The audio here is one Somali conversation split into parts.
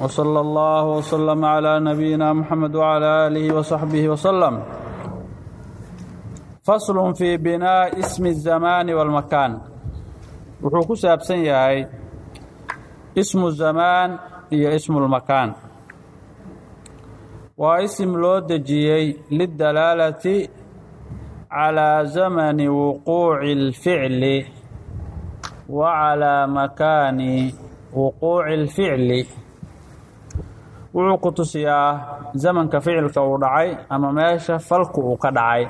وصلى الله وسلم على نبينا محمد وعلى آله وصحبه وسلم فصل في بناء اسم الزمان والمكان wuxuu ku saabsan yahay ismu zamaan iyo ismulmakaan waa isim loo dejiyey lidalaalati calaa zamani wuquuci اlficli wa calaa makaani wuquuci اlficli wuxuu ku tusiyaa zamanka ficilka uu dhacay ama meesha falku uu ka dhacay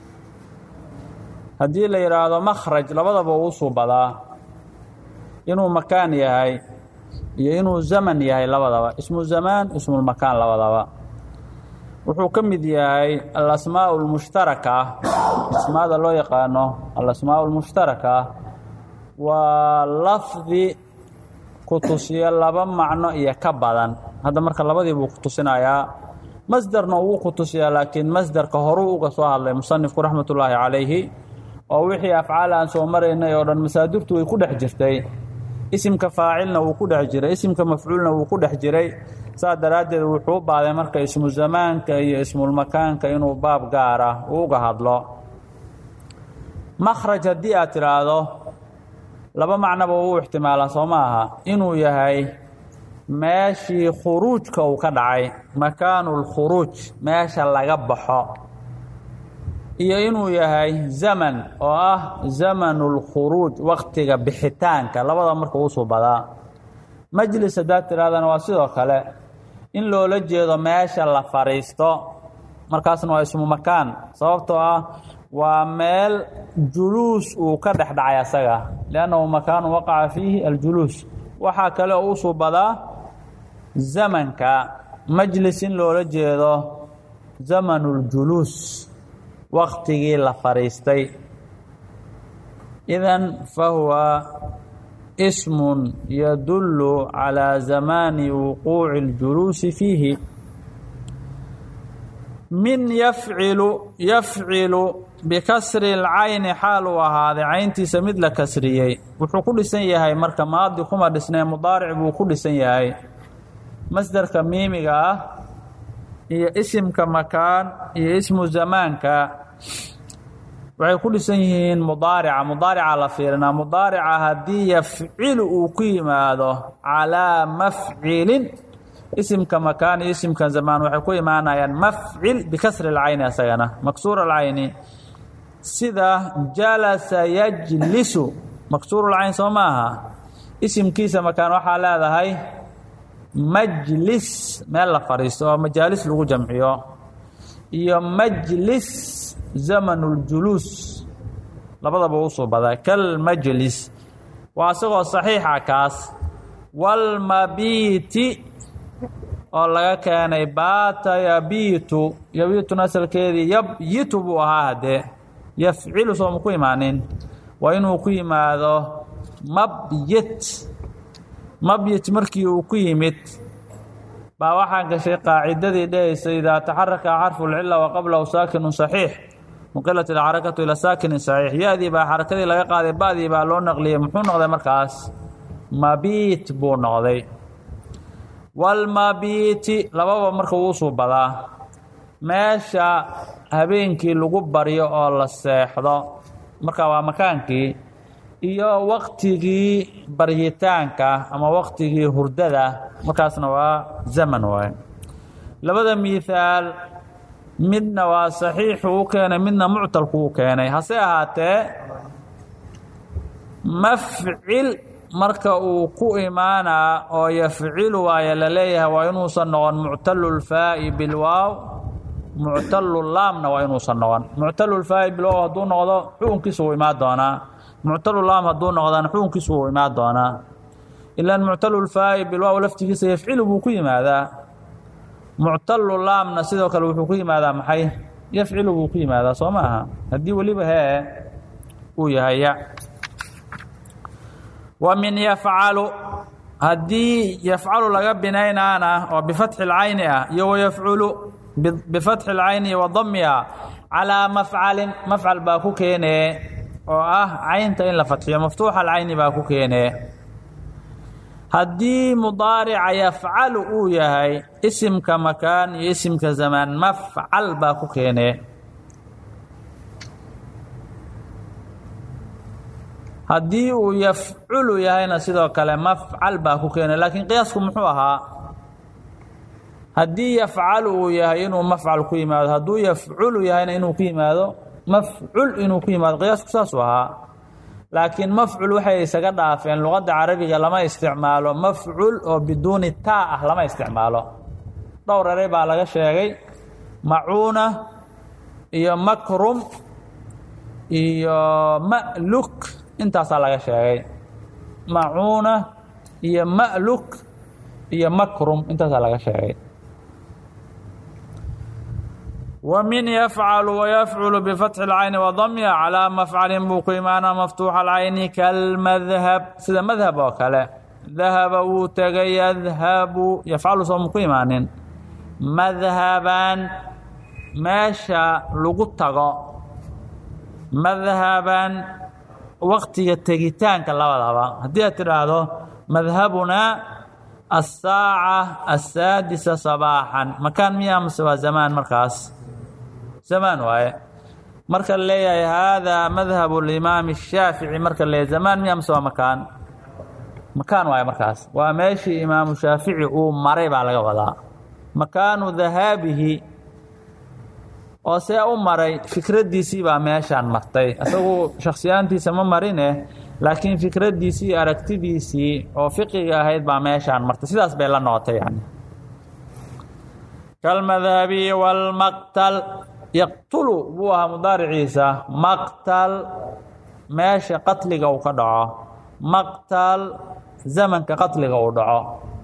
haddii la yidhaahdo makhraj labadaba uu suubadaa inuu makaan yahay iyo inuu zaman yahay labadaba ismu zamaan ismulmakaan labadaba wuxuu ka mid yahay alasmaa اlmushtaraka asmaada loo yaqaano alasmaa اlmushtaraka waa lafdi ku tusiya laba macno iyo ka badan hadda marka labadii buu ku tusinayaa masderna wuu ku tusiyaa laakiin masderka horuu uga soo hadlay musanifku raxmat ullaahi calayhi oo wixii afcaal aan soo maraynay oo dhan masaadirtu way ku dhex jirtay isimka faacilna wuu ku dhex jiray isimka mafcuulna wuu ku dhex jiray saas daraaddeed wuxuu u baaday marka ismu zamaanka iyo ismulmakaanka inuu baab gaara uu uga hadlo makhraj haddii aad tidhaahdo laba macnoba uu ixtimaalaa soo ma aha inuu yahay meeshii khuruujka uu ka dhacay makaanu lkhuruuj meesha laga baxo iyo inuu yahay zaman oo ah zamanu lkhuruuj waktiga bixitaanka labada marka uu suubadaa majlis haddaad tidhahdana waa sidoo kale in loola jeedo meesha la fadhiisto markaasna waa ismu makaan sababtoo ah waa meel juluus uu ka dhex dhacay asaga liannahu makaanu waqaca fiihi aljuluus waxaa kale oo u suubadaa zamanka majlis in loola jeedo zamanu ljuluus waktigii la fadhiistay idan fahuwa ismun yadullu calaa zamaani wuquuci اljuluusi fiihi min yafcilu yafcilu bikasri اlcayni xaal uu ahaaday cayntiisa mid la kasriyey wuxuu ku dhisan yahay marka maadi kuma dhisnee mudaaric buu ku dhisan yahay masderka miimiga ah iyo isimka makaan iyo ismu zamaanka waxay ku dhisan yihiin mudaarica mudaarica la fiirinaa mudaarica haddii yafcilu uu ku yimaado calaa mafcilin isimka makaan iyo isimka zamaan waxay ku imaanayaan mafcil bikasri اlcayni asagana maksuur alcayni sida jalasa yajlisu maksuurulcayn soo maaha isimkiisa makaan waxaa leedahay majlis meel la fadhiisto oo majaalis lagu jamciyo iyo majlis zaman اljuluus labadaba u suubadaa kalmajlis waa isagoo saxiixa kaas walmabiiti oo laga keenay baata yabiitu yabiitun asalkeedii yabyitu buu ahaa haddee yafcilu sooma ku imaanin waa inuu ku yimaado mabyit mabyit markii uu ku yimid baa waxaa gashay qaacidadii dhehaysa idaa taxaraka xarfu lcila wa qablahu saakinu saxiix nuqilat ilxarakatu ila saakinin saxiix ya-dii baa xarakadii laga qaaday ba-dii baa loo naqliyey muxuu noqday markaas mabiit buu noqday walmabiiti lababa marka wuu suubadaa meesha habeenkii lagu baryo oo la seexdo marka waa makaankii iyo waktigii baryitaanka ama waktigii hurdada markaasna waa zaman waay labada miihaal midna waa saxiixu u keenay midna muctalku u keenay hase ahaatee mafcil marka uu ku imaanaa oo yafcilu waaye la leeyahay waa inuusan noqon muctalulfaa'i bilwaaw muctalulaamna waa inuusan noqon muctalulfaa'i bilwaaw hadduu noqdo xukunkiisa wuu imaan doonaa muctalulaam hadduu noqdana xukunkiisu wuu imaan doonaa ilaan muctalulfaa'i bilwaaw laftigiisa yafcilu buu ku yimaadaa muctalulaamna sidoo kale wuxuu ku yimaadaa maxay yafcilu buu ku yimaadaa soo ma aha haddii weliba hee uu yahay ya wa min yafcalu haddii yafcalu laga binaynaana oo bifatxi اlcayni ah iyo wayafculu bifatxi اlcayni wa damiha calaa mafcalin mafcal baa ku keenee oo ah caynta in la fatxiyo maftuuxa alcayni baa ku keenee haddii mudaarica yafcalu uu yahay isimka makaan iyo isimka zamaan mafcal baa ku keenee haddii uu yafculu yahayna sidoo kale mafcal baa ku keenay laakiin qiyaasku muxuu ahaa haddii yafcalu uu yahay inuu mafcal ku yimaado hadduu yafculu yahayna inuu ku yimaado mafcul inuu ku yimaado qiyaasku saasuu ahaa laakiin mafcul waxay isaga dhaafeen luqadda carabiga lama isticmaalo mafcul oo biduuni taa ah lama isticmaalo dhowr eray baa laga sheegay macuuna iyo makrum iyo ma'luk intaasaa laga sheegay macuuna iyo ma'luk iyo makrum intaasaa laga sheegay ومن يفعل ويفعل بفتح العين وضمها على مفعل buu ku imaana مفتوح العين كالمذهب sida mذهب oo kale ذahب wuu tegay يذهب يفعل sooma ku imaanin مذهبا meesha lagu tago مذهبا waktiga tegitaanka labadaba haddii aad tidhaahdo madhabunaa الsaaعة الساadisa صباaحا makaan miya mase waa zamaan markaas zamaan waaye marka la leeyahay haadaa madhab اlimaam الshaafiعي marka la leeyahay zamaan miya mase waa makaan makaan waaye markaas waa meeshii imaamu shaafici uu maray baa laga wadaa makaanu dahaabihi oo see u maray fikraddiisii baa meeshaan martay isagu shakhsiyaantiisa ma marine laakiin fikraddiisii aragtidiisii oo fiqiga ahayd baa meeshaan martay sidaas bay la noqotay yani kalmadhabi wاlmaqtal yaqtulu buu ahaa mudaariciisa maqtal meesha qatliga uu ka dhaco maqtal zamanka qatliga uu dhaco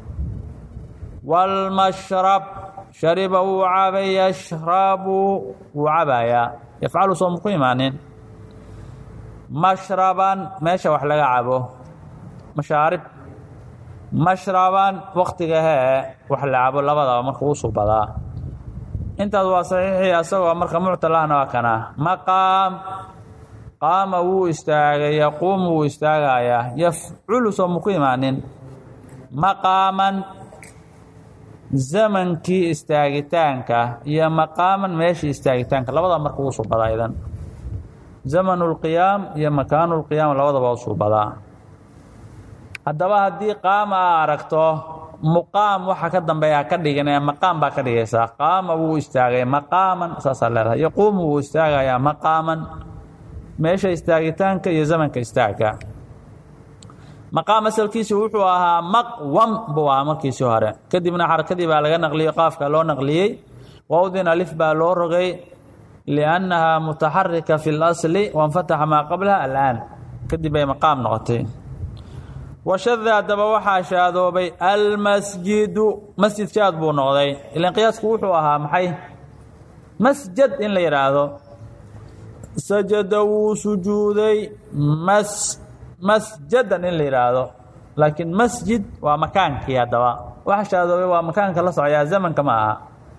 wاlmashrab shariba wuu cabay yashrabu wuu cabayaa yafcalu sooma ku imaanin mashraban meesha wax laga cabo mashaarib mashraban waktiga hee wax la cabo labadaba marka uu subadaa intaas waa saxiixii asagoo marka muctalahna waa kana maqaam qaama wuu istaagay yaquumu wuu istaagayaa yafculu sooma ku imaanin maqaaman zamankii istaagitaanka iyo maqaaman meeshii istaagitaanka labadaba marka uu subadaa idan zamanu lqiyaam iyo makaanu lqiyaam labadaba u suubadaa haddaba haddii qaama aa aragto muqaam waxa ka dambeeya ka dhigin ee maqaam baa ka dhigaysaa qaama wuu istaagay maqaaman saasaa leedahay yaquumu wuu istaagayaa maqaaman meesha istaagitaanka iyo zamanka istaaga maqaam asalkiisi wuxuu ahaa maqwam buu ahaa markiisii hore kadibna xarakadii baa laga naqliyey qaafka loo naqliyey wowdin alif baa loo rogay liannaha mutaxarika fi اlasli wanfataxa maa qablaha alaan kadib bay maqaam noqotay washada haddaba waxaa shaadoobay almasjidu masjid shaad buu noqday ilan qiyaasku wuxuu ahaa maxay masjad in la yidhaahdo sajada wuu sujuuday mas masjadan in la yidhaahdo laakiin masjid waa makaankii haddaba waxa shaadoobay waa makaanka la socyaa zamanka ma aha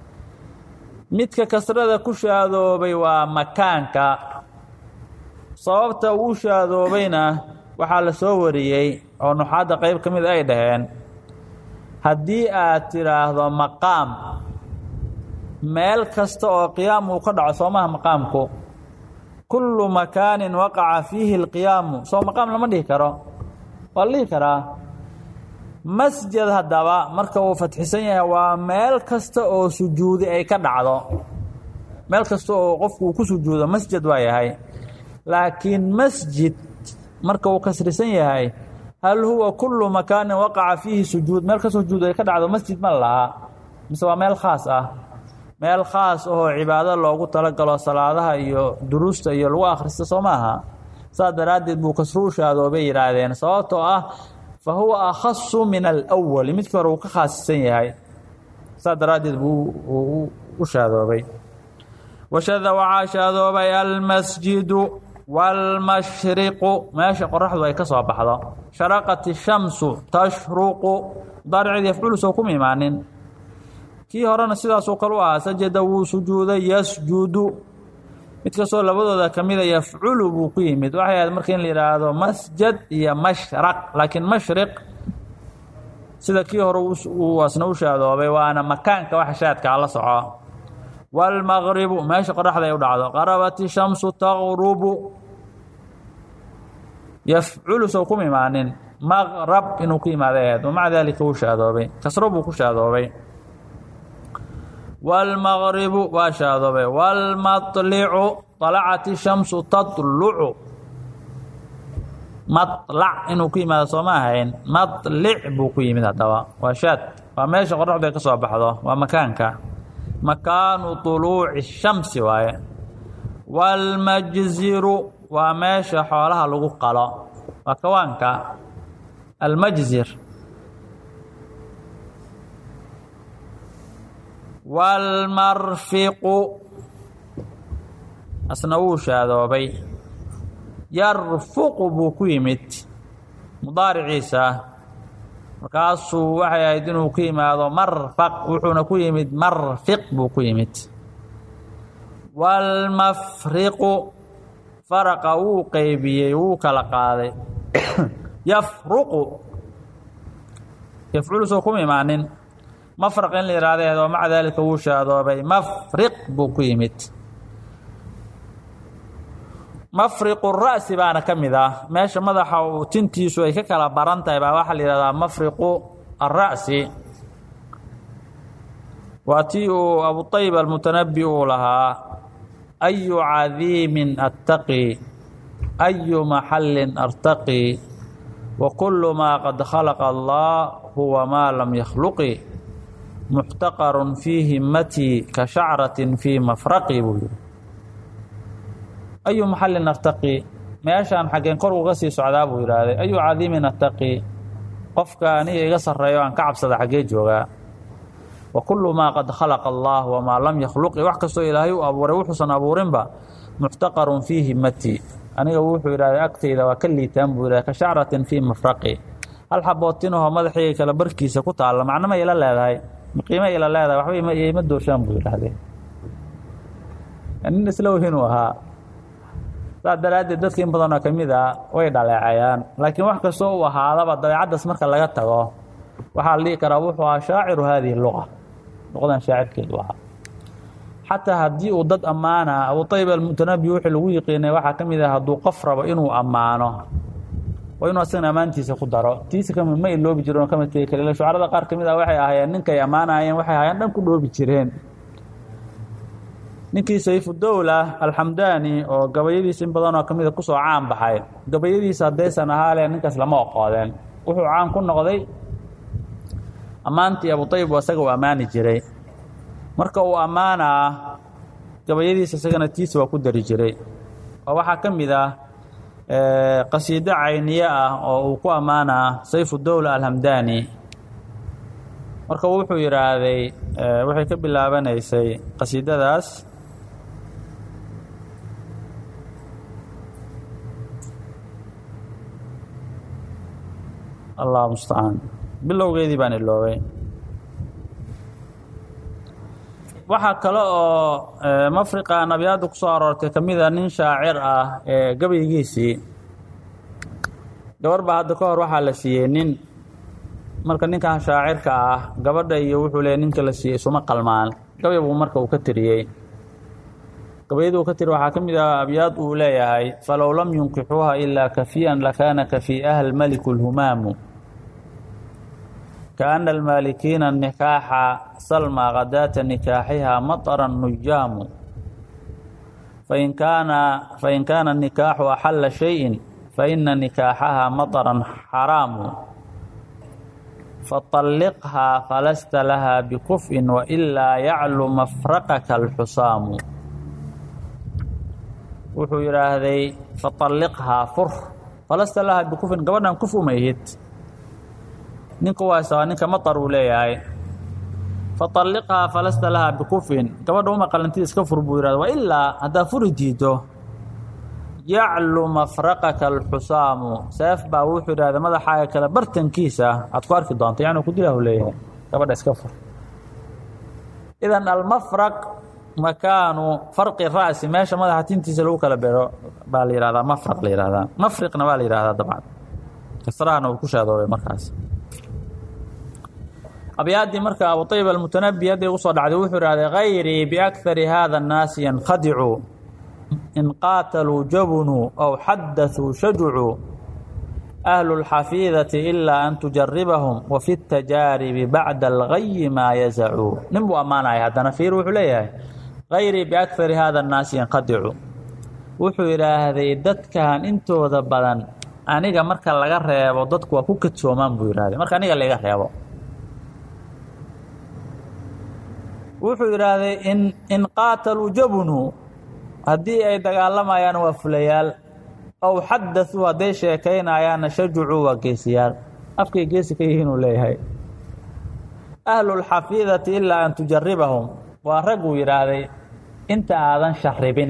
midka kasrada ku shaadoobay waa makaanka sababta uu shaadoobayna waxaa la soo wariyey oo nuxaadda qayb ka mid ay dhaheen haddii aad tidhaahdo maqaam meel kasta oo qiyaam uu ka dhaco soo maha maqaamku kullu makaanin waqaca fiihi اlqiyaamu soo maqaam lama dhihi karo waa la dhihi karaa masjid haddaba marka uu fatxisan yahay waa meel kasta oo sujuudi ay ka dhacdo meel kasta oo qofku uu ku sujuudo masjid waa yahay laakiin masjid marka uu kasrisan yahay hal huwa kullu makaanin waqaca fiihi sujuud meel kastoo sujuud ay ka dhacdo masjid ma lahaa mise waa meel khaas ah meel khaas ahoo cibaado loogu talagalo salaadaha iyo duruusta iyo lagu akhrista soo maaha saas daraaddeed buu kasru u shaadoobay yidhaahdeen sababtoo ah fa huwa akhasu min alwali midkii hore uu ka khaasisan yahay saas daraaddeed buu u shaadoobay washada waxaa shaadoobay almasjidu wاlmashriqu meesha qoraxdu ay ka soo baxdo sharaqat الshamsu tashruqu mudaariceed yafculu soo kuma imaanin kii horena sidaasoo kale u ahaa sajada wuu sujuuday yasjudu mid kastoo labadooda ka mida yafculu buu ku yimid waxay ahayd marka in la yidhaahdo masjad iyo mashraq laakiin mashriq sida kii hore uu asna u shaadoobay waana makaanka waxa shaadka ala soco wاlmaqribu meesha qoraxda ay u dhacdo qarabat ishamsu taqrubu yafculu sow kuma imaanin maqrab inuu ku imaada aheed wamaca daalika wuu shaadoobay kasro buu ku shaadoobay wاlmaqribu waa shaadoobay wاlmaطlicu طalacat ishamsu taطlucu maطlac inuu ku yimaado sooma ahayn maطlic buu ku yimid haddaba waa shaad waa meesha qoraxdu ay ka soo baxdo waa makaanka makaanu طuluuci الshamsi waaye wاlmajziru waa meesha xoolaha lagu qalo waa kawaanka almajzir wاlmarfiqu asna wuu shaadoobay yarfuqu buu ku yimid mudaariciisa markaasuu waxay ahayd inuu ku yimaado marfaq wuxuuna ku yimid marfiq buu ku yimid wاlmafriqu faraqa wuu qeybiyey wuu kala qaaday yafruqu yafculu soo kuma imaanin mafraq in la yihahdeed oo maca daalika wuu shaadoobay mafriq buu ku yimid mafriqu ra'si baana ka mid ah meesha madaxa uu tintiisu ay ka kala baran tahay baa waxaa la yihahdaa mafriqu ara'si waa tii uu abuطayb almutanabi uu lahaa ayu cadiimin attaqi ayu maxallin artaqi wa kulu maa qad khalaqa allah huwa maa lam yakhluqi muxtaqarun fii himmatii ka shacratin fii mafraqi buu yihi ayu maxallin artaqi meeshaan xaggeen kor uga sii socdaa buu yidhaahday ayu cadiimin attaqi qofka aniga iga sarreeyo aan ka cabsada xaggee joogaa wa kullu maa qad khalaqa allah wamaa lam yakhluqi wax kastoo ilaahay u abuuray wuxuusan abuurinba muxtaqarun fii himmatii aniga wuxuu yidhahday agtayda waa ka liitaan buu yidhahday ka shacratin fii mafraqi hal xabootinahoo madaxayga kala barkiisa ku taalla macno ma ila leedahay qiimo ila leedahay waxba ima doorshaan buu yidhaahday nin isla weynuu ahaa saas daraaddeed dadka in badanoo ka mid a way dhaleecayaan laakiin wax kastoo uu ahaadaba dabeecaddaas marka laga tago waxaa la dhihi karaa wuxuu ahaa shaaciru haadihi luqa luqadan shaacirkeedu ahaa xataa haddii uu dad ammaana abutayb almutanabi wixii lagu yiqiinay waxaa ka mid ah hadduu qof rabo inuu ammaano waa inuu asagana ammaantiisa ku daro tiisa kami ma iloobi jireen oo kama tegi kale shucarada qaar ka mid ah waxay ahaayeen ninkay ammaanayeen waxay ahaayeen dhan ku dhoobi jireen ninkii sayfudowla alxamdaani oo gabayadiisa in badanoo ka mida kusoo caan baxay gabayadiisa haddaysan ahaale ninkaas lama oqoodeen wuxuu caan ku noqday ammaantii abutayb asaga uu ammaani jiray marka uu ammaanaa gabayadiisa isagana tiisa waa ku dari jiray oo waxaa ka mid ah qasiido cayniye ah oo uu ku ammaanaa sayfudowla alhamdaani marka wuxuu yidhaahday waxay ka bilaabanaysay qasiidadaas allah mustacaan bilowgeedii baan iloobay waxaa kale oo mafriqa nabiyaadda ku soo aroortay ka mida nin shaacir ah ee gabaygiisii gabar baa hadda ka hor waxaa la siiyey nin marka ninkan shaacirka ah gabadha iyo wuxuu leeyay ninka la siiyey isuma qalmaan gabay buu marka uu ka tiriyey gabayadii uu ka tiri waxaa ka mid ah abyaad uu leeyahay falow lam yunkixuuha ilaa kafiyan lakaana kafii'aha almaliku lhumaamu kaana almaalikiina nikaaxa salma khadaata nikaaxiha maطara nujaamu fain kaana fain kaana nikaaxu axalla shayin faina nikaaxaha maطaran xaraamu faطalliqhaa falasta laha bikuf'in wailaa yaclu mafraqaka alxusaamu wuxuu yidhaahday faطalliqhaa fur falasta laha bikufin gabadhan kuf uma ihid ninka waasa ninka maطar uu leeyahay faطalliqhaa falasta laha bikufin gabadha uma qalanti iska fur buu yihahda wailaa haddaa furi diido yaclu mafraqaka alxusaamu seef baa wuxuu yidhahda madaxaaga kale bartankiisa aad ku arki doonto yani ku dilahu leeyahay gabadha iska fur idan almafraq makaanu farqi ra'si meesha madaxa tintiisa lagu kala bero baa la yihahdaa mafraq la yihahdaa mafriqna waa la yihahdaa dabcan kasrahana uu ku shaadoobay markaas abyaaddii marka abu ayib almutanabi hadday usoo dhacday wuxuu ihahday hayrii biakari hada annaasi yankhadicuu in qaataluu jabunuu aw xadaثuu shajucuu ahlu اlxafiidati ilaa an tujaribahum wafi اtajaaribi bacda algayi maa yazacuu nin buu ammaanaya haddana fiir wuxuu leeyahay hayrii biakari hada annaasi yankhadicuu wuxuu yidhaahday dadkan intooda badan aniga marka laga reebo dadku waa ku kadsoomaan buu yidhahday marka aniga laga reebo wuxuu yidhaahday in in qaataluu jabunuu haddii ay dagaalamayaan waa fulayaal ow xadaثuu hadday sheekaynayaanna shajucuu waa geesiyaal afkay geesi ka yihiinuu leeyahay ahlu اlxafiidati ilaa an tujaribahum waa rag uu yidhaahday inta aadan sharibin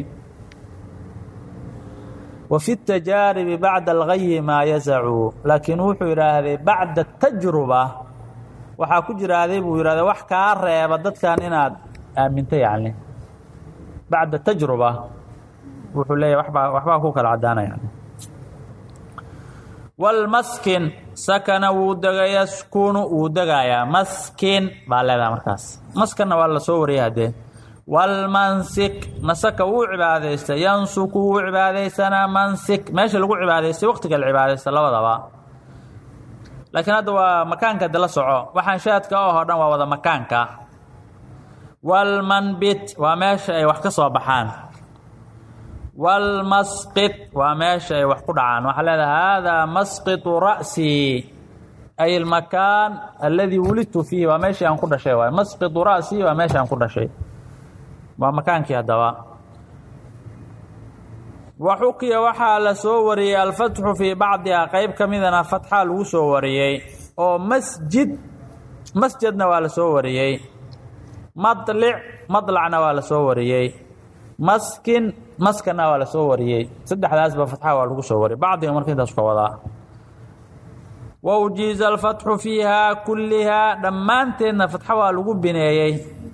wa fi اtajaaribi bacda algayi maa yazacuu laakiin wuxuu yidhaahday bacda tajruba waxaa ku jiraaday buu yidhahday wax kaa reeba dadkan inaad aaminto yacni bacda tajruba wuxuu leeyahy wabaa waxbaa ku kala caddaanaya walmaskin sakana wuu dega yaskunu wuu degayaa maskin baa leedaha markaas maskanna waa la soo wariyay haddee walmansik nasaka wuu cibaadaystay yansuku wuu cibaadaysanaa mansik meesha lagu cibaadaystay waqtiga la cibaadaysta labadaba laakiin hadda waa makaanka de la soco waxaan shaadka oo dhan waa wada makaanka walmanbit waa meesha ay wax ka soo baxaan walmasqit waa meesha ay wax ku dhacaan waxaa leedahay haadaa masqitu ra'sii ay almakaan alladii wulidtu fiihi waa meeshii aan ku dhashay waay masqitu ra'sii waa meesha aan ku dhashay waa makaankii haddaba wa xukiya waxaa la soo wariyey alfatxu fii bacdihaa qeyb ka midana fatxaa lagu soo wariyey oo masjid masjidna waa la soo wariyey madlic madlacna waa la soo wariyey maskin maskanna waa la soo wariyey saddexdaasba fatxa waa lagu soo wariyey bacdiga marka intaas ka wadaa wa ujiiza alfatxu fiihaa kullihaa dhammaanteedna fatxo waa lagu bineeyey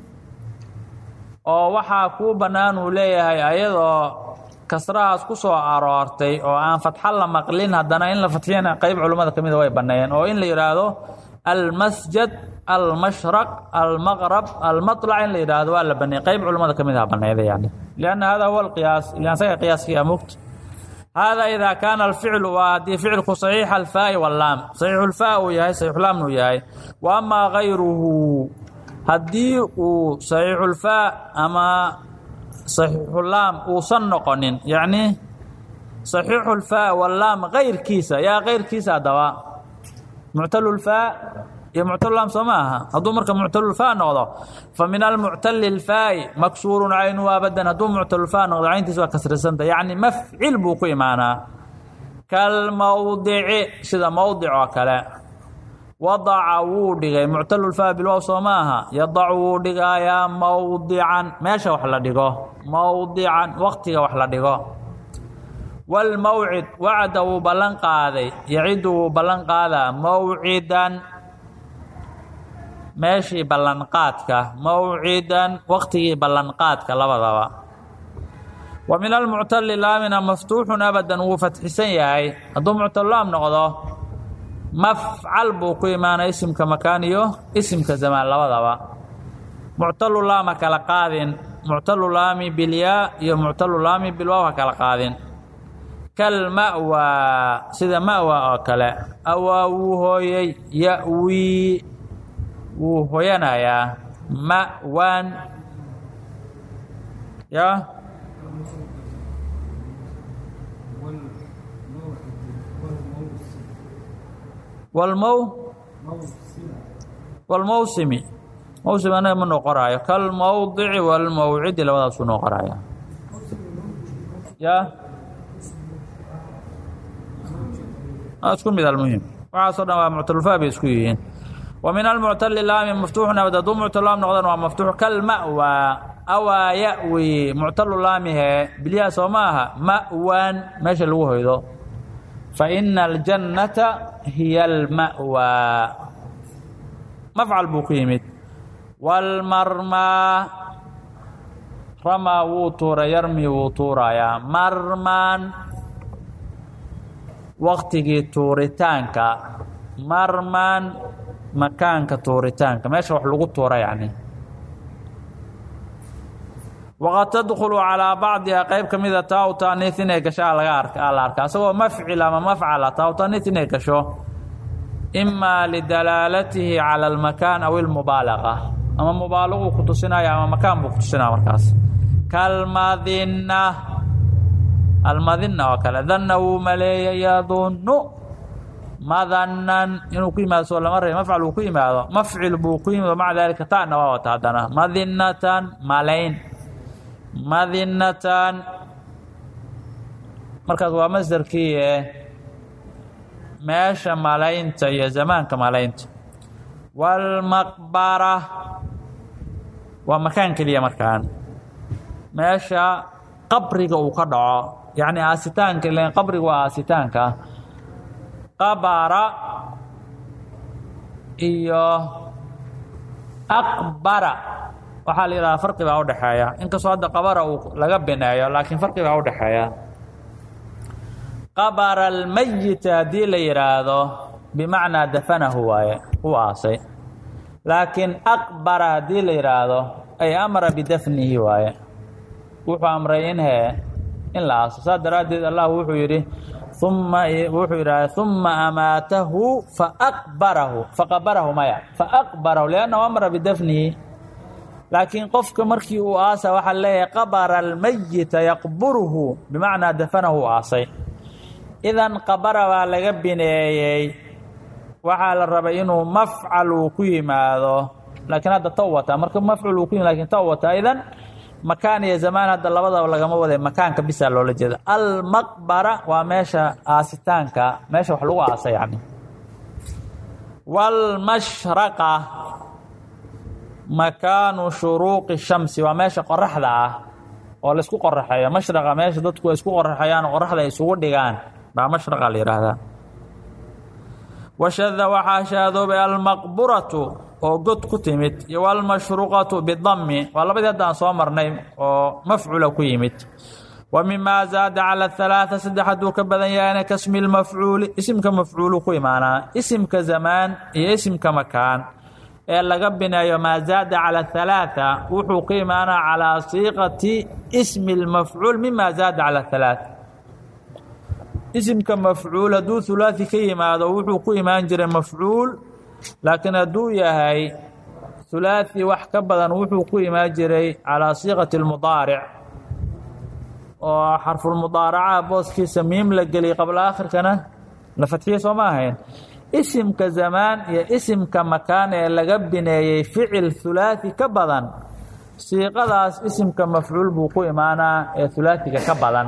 oo waxaa kuu bannaan uu leeyahay ayadoo kasrahaas ku soo aroortay oo aan fatxo la maqlin haddana in la fatxiyana qeyb culimmada ka mida way banneeyeen oo in la yidhaahdo almasjad almashraq almaqrab almaطlac in la yidhaahdo waa la baneeyey qeyb culimmada ka mid aha banneeyda yani lianna hada huwa alqiyaas ilan saga qiyaaskii amugt hada idaa kaana alficlu waa haddii ficilku saxiixa alfaa'i wallaam saxiixulfaa uu yahay saxiixulaamna uu yahay wa amaa gayruhu haddii uu saxiixulfaa ama saxiixulaam uusan noqonin yacni saxiixulfaa wallaam kayrkiisa yaa kayrkiisa haddaba muctalulfaa iyo muctalulaam soo ma aha hadduu marka muctalulfaa noqdo fa min almuctali lfaa'i maksuurun caynuhu abadan hadduu muctalulfaa noqdo cayntiisa waa kasrisanta yacni mafcil buu ku imaanaa kalmowdici sida mowdic oo kale wadaca wuu dhigay muctalulfaa bilwow soo ma aha yadacu wuu dhigayaa mowdican meesha wax la dhigo mowdican waqtiga wax la dhigo walmowcid wacda wuu ballan qaaday yacidu wuu ballan qaadaa mowcidan meeshii ballanqaadka mowcidan waqtigii ballanqaadka labadaba wa min almuctali laamina maftuuxun abadan wuu fatxisan yahay hadduu muctalulaam noqdo mafcal buu ku imaanay isimka makaan iyo isimka zamaan labadaba muctalulaama kala qaadin muctalulaami bilyaa iyo muctalulaami bilwaaw ha kala qaadin kalma'waa sida ma'waa oo kale awaa wuu hooyey ya'wii wuu hoyanayaa ma'waan ya walmow walmowsimi mowsim anaga ma noo qoraayo kalmowdici walmowcidi labadaasuu noo qoraaya ya isku mid almuhim waxaasoo dhan waa muctalulfaa bay isku yihiin wa min almuctali laami maftuuxun abad hadduu muctalulaam noqdan waa maftuux kalma'waa awaa ya'wi muctalulaamihe bilyaha soo ma aha ma'waan meesha lagu hoydo fa ina aljannata hiya alma'waa mafcal buu ku yimid walmarmaa ramaa wuu tuuray yarmi wuu tuurayaa marmaan waqtigii tuuritaanka marmaan makaanka tuuritaanka meesha wax lagu tuura yacni waqad tadkhulu calaa bacdiha qeyb ka mida taa u taaniis inay gashaa laga arka la arka asagoo mafcil ama mafcala taa u taaniis inay gasho imaa lidalaalatihi cala almakaan aw ilmubaalaqa ama mubaalaquu ku tusinaya ama makaan buu ku tusinaya markaas kalmadinna almadinna oo kale danna wuu maleeyay yadunnu madannan inuu ku yimaado soo lama ray mafcal uu ku yimaado mafcil buu ku yimid maca daalika ta'na waa wata haddana madinnatan malayn madinnatan markaas waa masdarkii e meesha malaynta iyo zamaanka malaynta waalmaqbara waa makaan keliya markaan meesha qabriga uu ka dhaco yacni aasitaanka ilan qabriga waa aasitaanka qabara iyo aqbara waxaa la yidhahaa farqi baa udhexeeya inkastoo hadda qabara uu laga bineeyo laakiin farqi baa udhexeeya qabara almayita haddii la yidhaahdo bimacnaa dafanahu waaye u aasay laakiin aqbara haddii la yidhaahdo ay amara bidafnihi waaye wuxuu amray in hee in la aaso saas daraaddeed allah wuxuu yidhi uma wuxuu yidhahda uma amaatahu faaqbarahu faqabarahu maya faaqbarahu liannahu amara bidafnihi laakiin qofka markii uu aasa waxaa leeyahay qabara almayita yaqburuhu bimacnaa dafanahu u aasay idan qabara baa laga bineeyey waxaa la rabay inuu mafcal uu ku yimaado laakiin hadda taw wataa marka mafcul uu ku yimid lakin taw wataa idan makaan iyo zamaan hadda labadaba lagama waday makaanka bisaa loola jeeda almaqbara waa meesha aasitaanka meesha wax lagu aasa yani waalmashraqa makaanu shuruuqi shamsi waa meesha qoraxda ah oo laisku qoraxeeyo mashraqa meesha dadku ay isku qoraxeeyaan oo qoraxda ay isugu dhigaan baa mashraqa la yidhaahdaa washada waxaa shaadoobay almaqburatu oo god ku timid iyo walmashruqatu bidami waa labadii haddaan soo marnay oo mafcula ku yimid wa mimaa zaada cala halaaa saddex hadduu ka badan yahayna kasmi lmafcuuli isimka mafcuulu ku imaanaa isimka zamaan iyo isimka makaan ee laga bineeyo maa zaada cala halaaa wuxuu ku imaanaa calaa siiqati ismi lmafcuul mima zaada cala halaaa isimka mafcuul hadduu hulaasi ka yimaado wuxuu ku imaan jiray mafcuul laakiin hadduu yahay hulaasi wax ka badan wuxuu ku imaan jiray calaa siiqati lmudaaric oo xarfulmudaaracaha booskiisa miim la geliyay qabla aakhirkana la fadxiye soo ma ahayn isimka zamaan iyo isimka makaan ee laga bineeyey ficil hulaasi ka badan siiqadaas isimka mafcuul buu ku imaanaa ee hulaasiga ka badan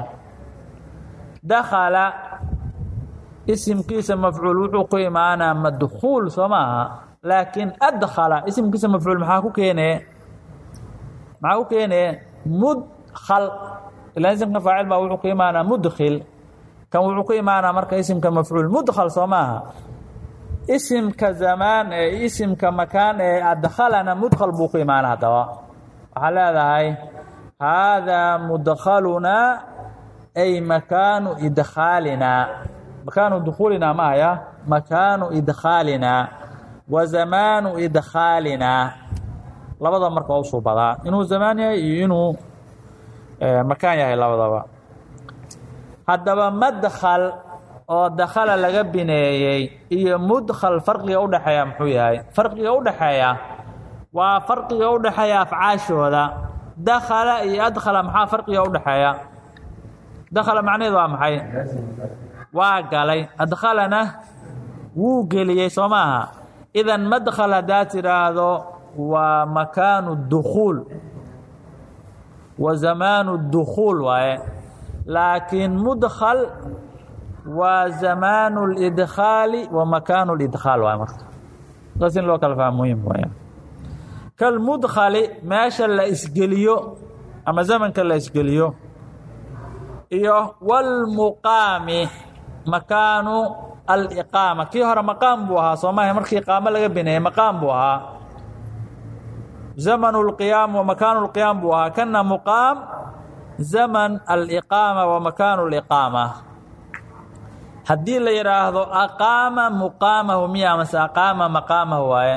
dakhala isimkiisa mafcuul wuxuu ku imaanaa madkhuul soo maaha laakiin adkhala isimkiisa mafcuul maxaa ku keenee maxaa ku keenee mudkhal ilaa isimka faacil baa wuxuu ku imaanaa mudkhil kan wuxuu ku imaanaa marka isimka mafcuul mudkhal soo maaha isimka zamaan ee isimka makaan ee adkhalana mudkhal buu ku imaana haddaba waxaa leedahay haadaa mudkhalunaa ay makaanu idkhaalinaa makaanu dukhuulinaa ma haya makaanu idkhaalinaa wa zamaanu idkhaalinaa labada marka waa usuu badaa inuu zamaan yahay iyo inuu makaan yahay labadaba haddaba madkhal oo dakhala laga bineeyey iyo mudkhal farqiga udhexeeya muxuu yahay farqiga udhexeeya waa farqiga udhexeeya afcaashooda dakhala iyo adkhala maxaa farqiga udhexeeya dakhala macnaheed waa maxay waa galay adkhalana wuu geliyey soo maaha idan madkhal haddaad tidhaahdo waa makaanu dukhuul wa zamaanu dukhuul waaye laakiin mudkhal waa zamaanu lidkhaali wa makaanu lidkhaal waaye marka saas in loo kala fahmo muhim waaya kalmudkhali meesha la isgeliyo ama zamanka la isgeliyo iyo wاlmuqaami makaanu aliqaama kii hore maqaam buu ahaa soo maaha markii iqaamo laga bineeyey maqaam buu ahaa zamanu اlqiyaam wa makaanu اlqiyaam buu ahaa kana muqaam zaman aliqaama wa makaanu اliqaama haddii la yidhaahdo aqaama muqaamahu miya mase aqaama maqaamahu waaye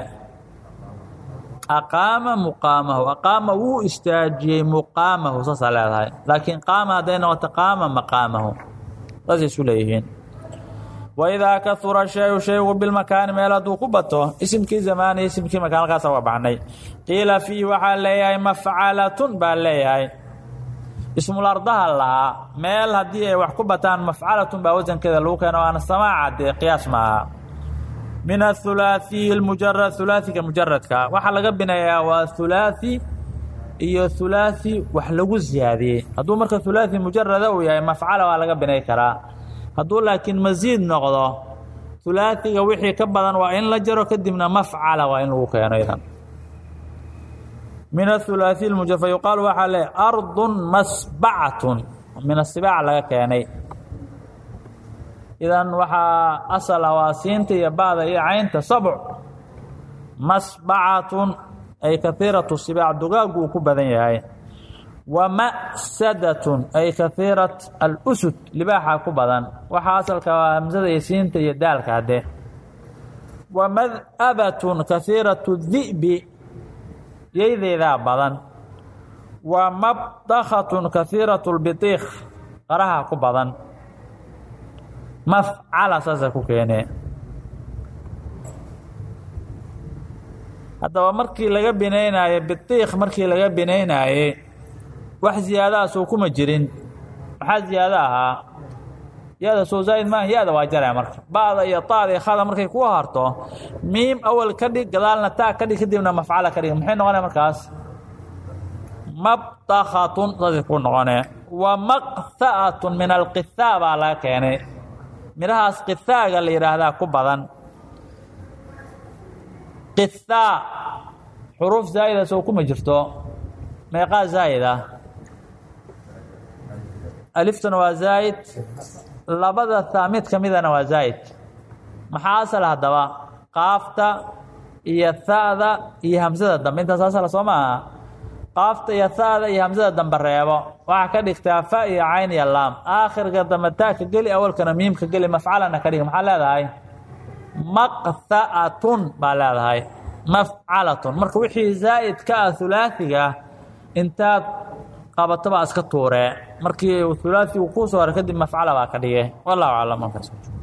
aqaama muqaamahu aqaama wuu istaajiyey muqaamahu saasaa leedahay laakiin qaama hadday noqoto qaama maqaamahu saasay isu leeyihiin waidaa kahura shayu shaygu bilmakaani meel hadduu ku bato isimkii zamaani isimkii makaan halkaasa waa baxnay qiila fiihi waxaa leeyahay mafcalatun baa leeyahay ismulardaha lahaa meel haddii ay wax ku bataan mafcalatun baa wasankeeda lagu keeno waana samaaca dee qiyaas maaha min athulaaثiyi اmujarad hulaaثiga mujaradka waxaa laga binayaa waa hulaaثi iyo hulaaثi wax lagu ziyaadiyey hadduu marka hulaaثi mujarada uu yahay mafcala waa laga binay karaa hadduu laakiin masiid noqdo hulaaثiga wixii ka badan waa in la jaro kadibna mafcala waa in lagu keeno idan min athulaaثiy muja fa yuqaalu waxaa le ardu masbacatun min asibaac laga keenay idan waxaa asal ah waa siinta iyo ba'da iyo caynta sabc masbacatun ay kahiiratu sibaac dugaagu uu ku badan yahay wa ma'sadatun ay kahiirat alusud libaaxa ku badan waxaa asalka waa hamsada iyo siinta iyo daalka hadde wa mad'abatun kahiiratu di'bi yaydeedaa badan wa mabdakhatun kahiiratu lbitiikh qaraha ku badan mafcala saasa ku keenee haddaba markii laga binaynaaye bitiikh markii laga binaynaaye wax ziyaadaha soo kuma jirin maxaa ziyaado ahaa ya-da soo zaa'id maaha ya-da waa jaraya marka ba'da iyo taada iyo khada markay ku harto miim awal ka dhig gadaalna taa ka dhig kadibna mafcala ka dhig maxay noqonaya markaas mabdakhatun saasay ku noqonee wa maqha'atun min alqithaa baa laga keenay midhahaas qithaaga la yidhaahdaa ku badan qithaa xuruuf zaa'ida soo kuma jirto meeqaa zaa'id ah aliftuna waa zaa'id labada taa mid ka midana waa zaa'id maxaa asal haddaba qaafta iyo ha'da iyo hamsada dambe intaas asala soo maaha qaafta iyo ha'da iyo hamsada dambe reebo waxaa ka dhigtaa fa iyo cayn iyo laam aakhirka dambe taaka geli awalkana miimka geli mafcalana ka dhig maxaa leedahay maqha'atun baa leedahay mafcalatun marka wixii zaa'id ka ah hulaaثiga intaad qabato baa iska tuuree markii hulaaثigu kuu soo hara kadib mafcala baa ka dhige wallahu aclam